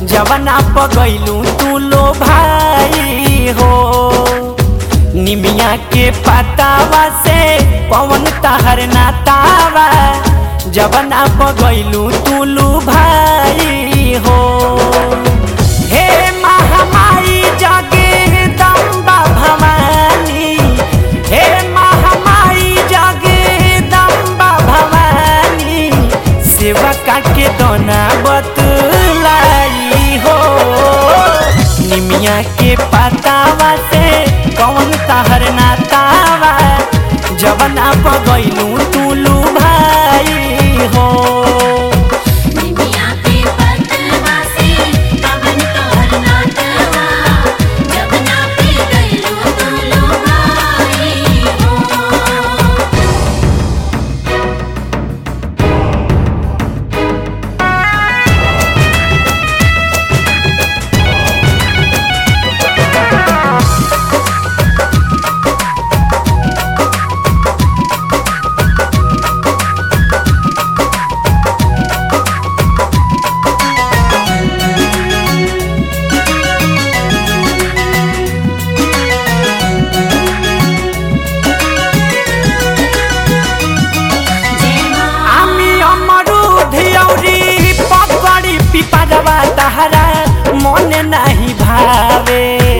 जवना पगैलू तू लो भाई हो निमिया के पतावा से पवन तहर नातावा जवना पगैलू तू लो भाई हो हे महामाई जगे दम्बा भवानी हे महामाई जगे दम्बा भवानी सेवा काके दोना बतलाई हो निमिया के पतावा से कौन तहर नातावा जवना पगैलू तुलू भाई हो निमिया के पतवा से पवन तोहर नाटवा जब ना पे गइलो तो लो भाई हो जय मां আমি অমরুধ औरी পকড়ি পিপারবা তাহারা মনে নাহি ভাবে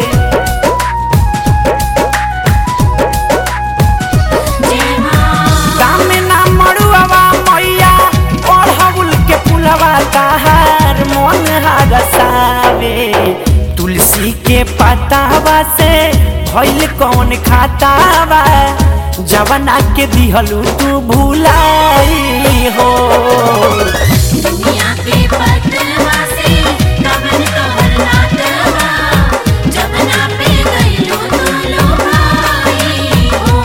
जय मां দামে না মরুয়াবা মইয়া পড়হাবুল के फुलवा ताहार मन हरसावे तुलसी के पतावा से भइल कौन खातावा जवना के दिहलू तू भुलाई हो निमिया के पतवा से पवन तोहर नाटवा जब ना पे गइलो तो लो भाई हो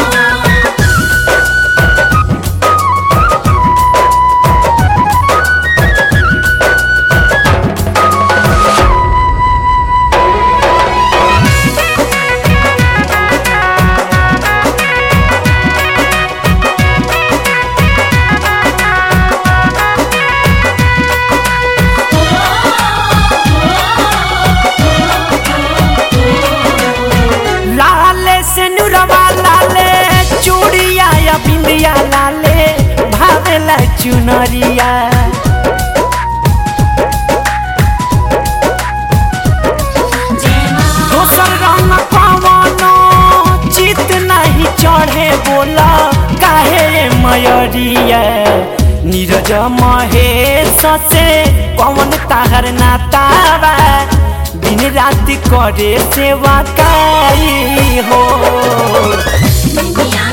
लाले से नुरवा लाले चूड़िया या बिंदिया लाले भावेला चुनरिया जय मां दोसर रंग पवनो चित नहीं चढ़े बोला काहे मयरिया नीरज महेश से पवन ताहर नातावा दिन रात करे सेवा काई हो निमिया